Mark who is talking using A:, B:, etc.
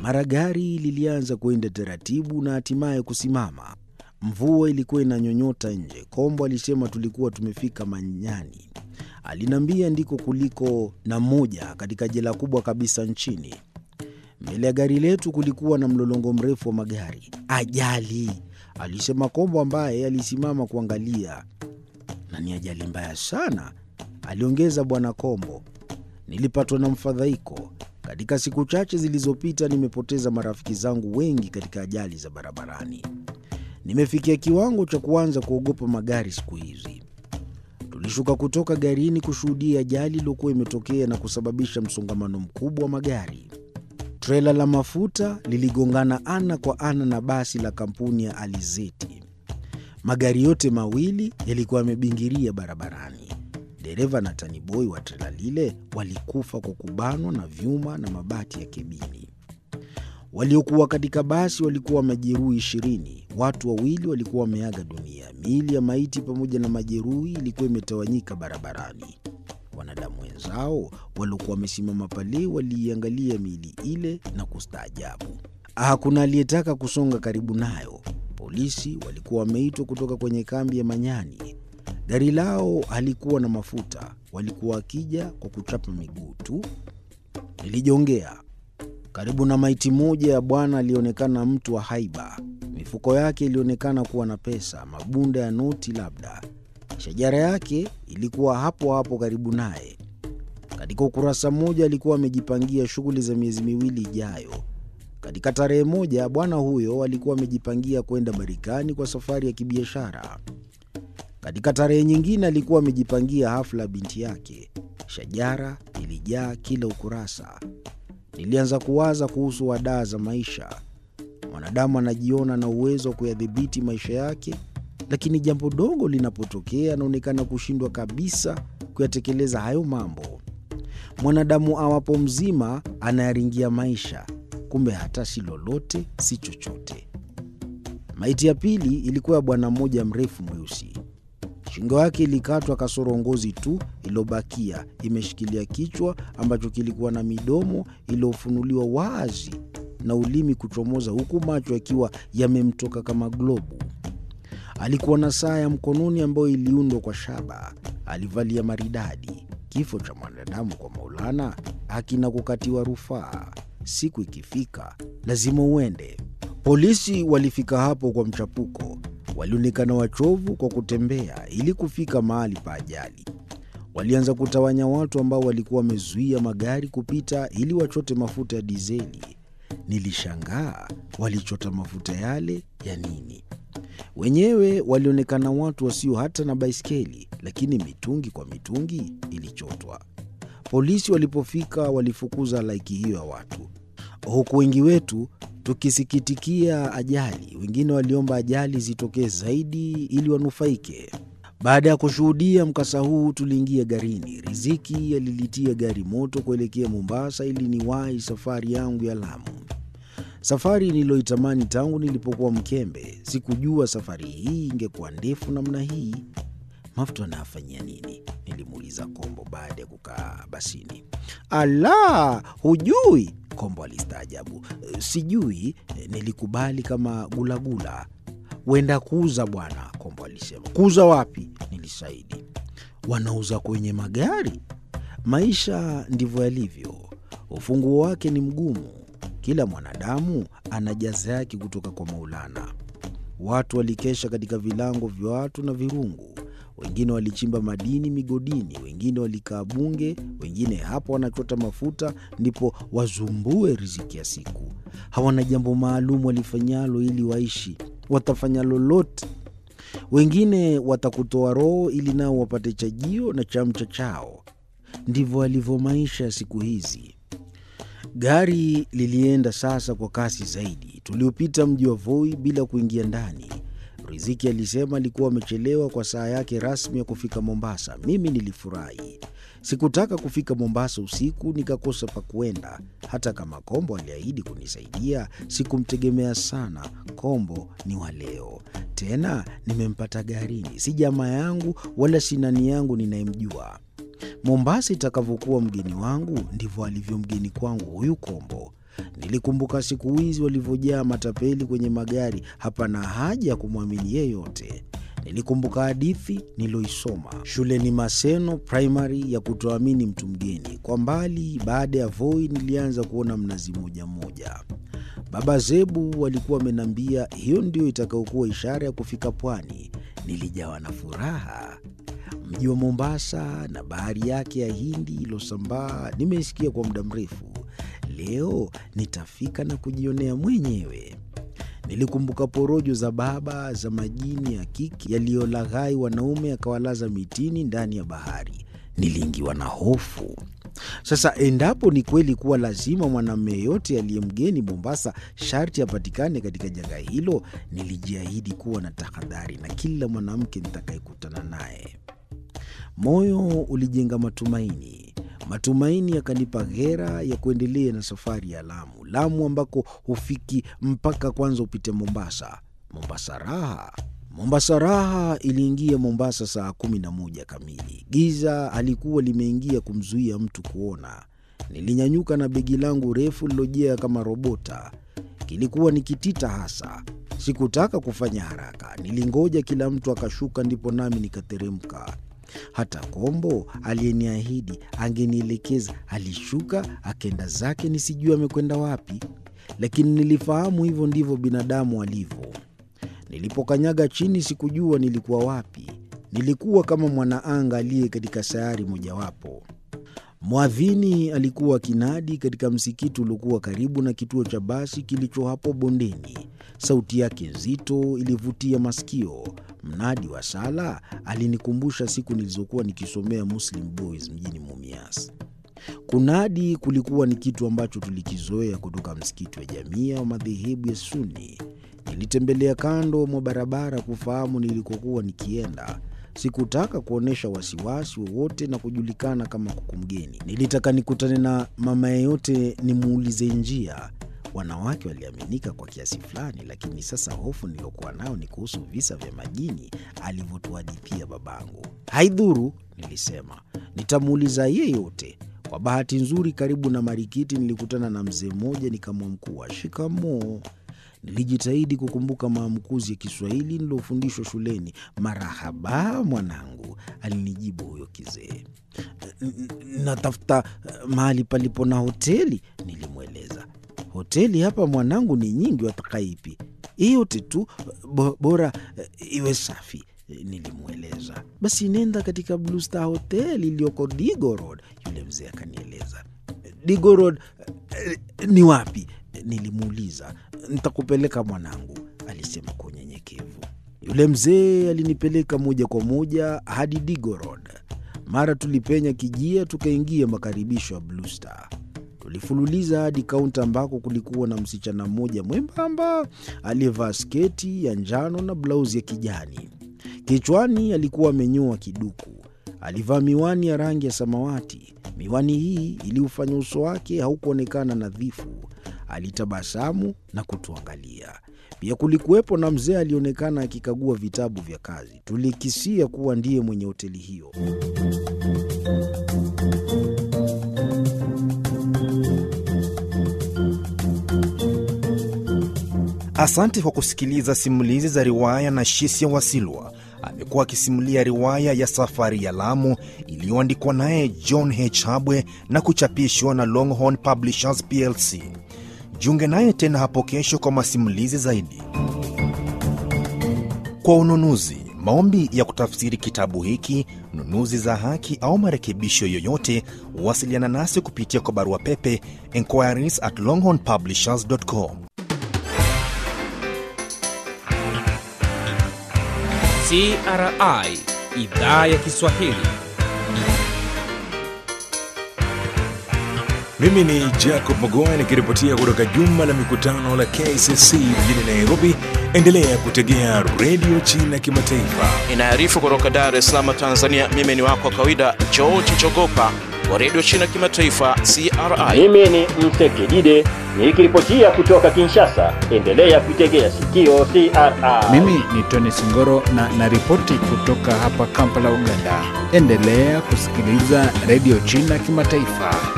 A: Mara gari lilianza kwenda taratibu na hatimaye kusimama. Mvua ilikuwa inanyonyota nje. Kombo alisema tulikuwa tumefika Manyani. Aliniambia ndiko kuliko na moja katika jela kubwa kabisa nchini. Mbele ya gari letu kulikuwa na mlolongo mrefu wa magari. Ajali, alisema Kombo ambaye alisimama kuangalia. Na ni ajali mbaya sana, aliongeza Bwana Kombo. Nilipatwa na mfadhaiko. Katika siku chache zilizopita nimepoteza marafiki zangu wengi katika ajali za barabarani. Nimefikia kiwango cha kuanza kuogopa magari siku hizi. Tulishuka kutoka garini kushuhudia ajali iliyokuwa imetokea na kusababisha msongamano mkubwa wa magari. Trela la mafuta liligongana ana kwa ana na basi la kampuni ya Alizeti. Magari yote mawili yalikuwa yamebingiria barabarani. Dereva na taniboi wa trela lile walikufa kwa kubanwa na vyuma na mabati ya kebini. Waliokuwa katika basi walikuwa majeruhi ishirini. Watu wawili walikuwa wameaga dunia. Miili ya maiti pamoja na majeruhi ilikuwa imetawanyika barabarani. Wanadamu wenzao waliokuwa wamesimama pale waliiangalia miili ile na kustaajabu. Hakuna aliyetaka kusonga karibu nayo. Polisi walikuwa wameitwa kutoka kwenye kambi ya Manyani. Gari lao halikuwa na mafuta, walikuwa wakija kwa kuchapa miguu tu. Nilijongea karibu na maiti moja ya bwana alionekana mtu wa haiba. Mifuko yake ilionekana kuwa na pesa, mabunda ya noti labda. Shajara yake ilikuwa hapo hapo karibu naye. Katika ukurasa mmoja alikuwa amejipangia shughuli za miezi miwili ijayo. Katika tarehe moja bwana huyo alikuwa amejipangia kwenda Marekani kwa safari ya kibiashara. Katika tarehe nyingine alikuwa amejipangia hafla ya binti yake. Shajara ilijaa kila ukurasa. Nilianza kuwaza kuhusu wadaa za maisha. Mwanadamu anajiona na uwezo wa kuyadhibiti maisha yake, lakini jambo dogo linapotokea anaonekana kushindwa kabisa kuyatekeleza hayo mambo. Mwanadamu awapo mzima anayaringia maisha, kumbe hata si lolote, si chochote. Maiti ya pili ilikuwa ya bwana mmoja mrefu mweusi. Shingo yake ilikatwa kasoro ngozi tu iliyobakia imeshikilia kichwa ambacho kilikuwa na midomo iliyofunuliwa wazi na ulimi kuchomoza, huku macho yakiwa yamemtoka kama globu. Alikuwa na saa ya mkononi ambayo iliundwa kwa shaba. Alivalia maridadi. Kifo cha mwanadamu kwa Maulana hakina kukatiwa rufaa. Siku ikifika lazima uende. Polisi walifika hapo kwa mchapuko. Walionekana wachovu kwa kutembea ili kufika mahali pa ajali. Walianza kutawanya watu ambao walikuwa wamezuia magari kupita ili wachote mafuta ya dizeli. Nilishangaa walichota mafuta yale ya nini? Wenyewe walionekana watu wasio hata na baiskeli, lakini mitungi kwa mitungi ilichotwa. Polisi walipofika walifukuza halaiki hiyo ya watu, huku wengi wetu tukisikitikia ajali. Wengine waliomba ajali zitokee zaidi ili wanufaike. Baada ya kushuhudia mkasa huu, tuliingia garini. Riziki alilitia gari moto kuelekea Mombasa ili niwahi safari yangu ya Lamu, safari niliyoitamani tangu nilipokuwa mkembe. Sikujua safari hii ingekuwa ndefu namna hii. Mafuta anayafanyia nini? Nilimuuliza Kombo baada ya kukaa basini. Ala, hujui? Kombo alistaajabu. Sijui, nilikubali kama gulagula. Wenda kuuza bwana, Kombo alisema. Kuuza wapi? Nilisaidi. Wanauza kwenye magari. Maisha ndivyo yalivyo, ufunguo wake ni mgumu. Kila mwanadamu ana jaza yake kutoka kwa Maulana. Watu walikesha katika vilango vya watu na virungu wengine walichimba madini migodini, wengine walikaa bunge, wengine hapo wanachota mafuta ndipo wazumbue riziki ya siku. Hawana jambo maalum walifanyalo ili waishi, watafanya lolote. Wengine watakutoa roho ili nao wapate chajio na chamcha chao. Ndivyo alivyo maisha ya siku hizi. Gari lilienda sasa kwa kasi zaidi. Tuliopita mji wa Voi bila kuingia ndani. Riziki alisema alikuwa amechelewa kwa saa yake rasmi ya kufika Mombasa. Mimi nilifurahi. Sikutaka kufika Mombasa usiku nikakosa pa kuenda. Hata kama Kombo aliahidi kunisaidia, sikumtegemea sana. Kombo ni wa leo, tena nimempata garini, si jamaa yangu wala si nani yangu ninayemjua. Mombasa itakavyokuwa mgeni wangu, ndivyo alivyo mgeni kwangu huyu Kombo. Nilikumbuka siku hizi walivyojaa matapeli kwenye magari, hapana haja ya kumwamini yeyote. Nilikumbuka hadithi niloisoma shuleni Maseno Primary ya kutoamini mtu mgeni. Kwa mbali, baada ya Voi, nilianza kuona mnazi mmoja mmoja. Baba Zebu walikuwa wamenambia hiyo ndio itakayokuwa ishara ya kufika pwani. Nilijawa na furaha. Mji wa Mombasa na bahari yake ya Hindi ilosambaa nimeisikia kwa muda mrefu. Leo nitafika na kujionea mwenyewe. Nilikumbuka porojo za baba za majini ya kiki yaliyolaghai wanaume akawalaza mitini ndani ya bahari. Niliingiwa na hofu. Sasa endapo ni kweli kuwa lazima mwanamume yeyote aliye mgeni Mombasa sharti apatikane katika janga hilo, nilijiahidi kuwa na tahadhari na kila mwanamke nitakayekutana naye. Moyo ulijenga matumaini. Matumaini yakanipa ghera ya kuendelea na safari ya Lamu, Lamu ambako hufiki mpaka kwanza upite Mombasa. Mombasa raha Mombasa raha iliingia Mombasa saa kumi na moja kamili. Giza halikuwa limeingia kumzuia mtu kuona. Nilinyanyuka na begi langu refu lilojea kama robota. Kilikuwa ni kitita hasa. Sikutaka kufanya haraka, nilingoja kila mtu akashuka, ndipo nami nikateremka. Hata Kombo aliyeniahidi angenielekeza alishuka akenda zake, nisijue amekwenda wapi, lakini nilifahamu hivyo ndivyo binadamu alivyo. Nilipokanyaga chini sikujua nilikuwa wapi. Nilikuwa kama mwanaanga aliye katika sayari mojawapo. Mwadhini alikuwa kinadi katika msikiti uliokuwa karibu na kituo cha basi kilicho hapo bondeni. Sauti yake nzito ilivutia masikio. Mnadi wa sala alinikumbusha siku nilizokuwa nikisomea Muslim Boys mjini Mumias. Kunadi kulikuwa ni kitu ambacho tulikizoea kutoka msikiti wa Jamia wa madhehebu ya Sunni. Nilitembelea kando mwa barabara kufahamu nilikokuwa nikienda. Sikutaka kuonyesha wasiwasi wowote na kujulikana kama kuku mgeni. Nilitaka nikutane na mama yeyote nimuulize njia. Wanawake waliaminika kwa kiasi fulani, lakini sasa hofu niliyokuwa nayo ni kuhusu visa vya majini alivyotuhadithia babangu. Haidhuru, nilisema, nitamuuliza yeyote. Kwa bahati nzuri, karibu na marikiti nilikutana na mzee mmoja, nikamwamkua shikamoo. Nilijitahidi kukumbuka maamkuzi ya Kiswahili nilofundishwa shuleni. Marahaba mwanangu, alinijibu huyo kizee. Natafuta mahali palipo na hoteli, nilimweleza. Hoteli hapa mwanangu ni nyingi, wataka ipi? Yote tu bo, bora iwe safi, nilimweleza. Basi nenda katika Blue Star Hotel iliyoko Digo Road, yule mzee akanieleza. Digo Road ni wapi? Nilimuuliza. Nitakupeleka mwanangu, alisema kwa unyenyekevu. Yule mzee alinipeleka moja kwa moja hadi Digo Road. Mara tulipenya kijia, tukaingia makaribisho ya Blue Star. Tulifululiza hadi kaunta ambako kulikuwa na msichana mmoja mwembamba aliyevaa sketi ya njano na blauzi ya kijani. Kichwani alikuwa amenyoa kiduku. Alivaa miwani ya rangi ya samawati. Miwani hii iliufanya uso wake haukuonekana nadhifu. Alitabasamu na kutuangalia. Pia kulikuwepo na mzee alionekana akikagua vitabu vya kazi. Tulikisia kuwa ndiye mwenye hoteli hiyo.
B: Asante kwa kusikiliza simulizi za riwaya na Shisia Wasilwa. Amekuwa akisimulia riwaya ya Safari ya Lamu iliyoandikwa naye John H. Habwe na kuchapishwa na Longhorn Publishers plc. Jiunge naye tena hapo kesho kwa masimulizi zaidi. Kwa ununuzi, maombi ya kutafsiri kitabu hiki, nunuzi za haki au marekebisho yoyote, wasiliana nasi kupitia kwa barua pepe enquiries at longhornpublishers.com.
C: CRI idhaa ya Kiswahili.
D: Mimi ni Jacob Magoa nikiripotia kutoka jumba la mikutano la KCC mjini Nairobi. Endelea kutegea redio China Kimataifa.
E: Inaarifu kutoka Dar es Salaam, Tanzania. Mimi ni wako wa kawaida George Chogopa wa redio China Kimataifa, CRI.
F: Mimi ni Msekidide nikiripotia kutoka Kinshasa. Endelea kuitegea sikio CRI.
G: Mimi ni Tony Singoro na naripoti kutoka hapa Kampala, Uganda. Endelea kusikiliza redio China Kimataifa.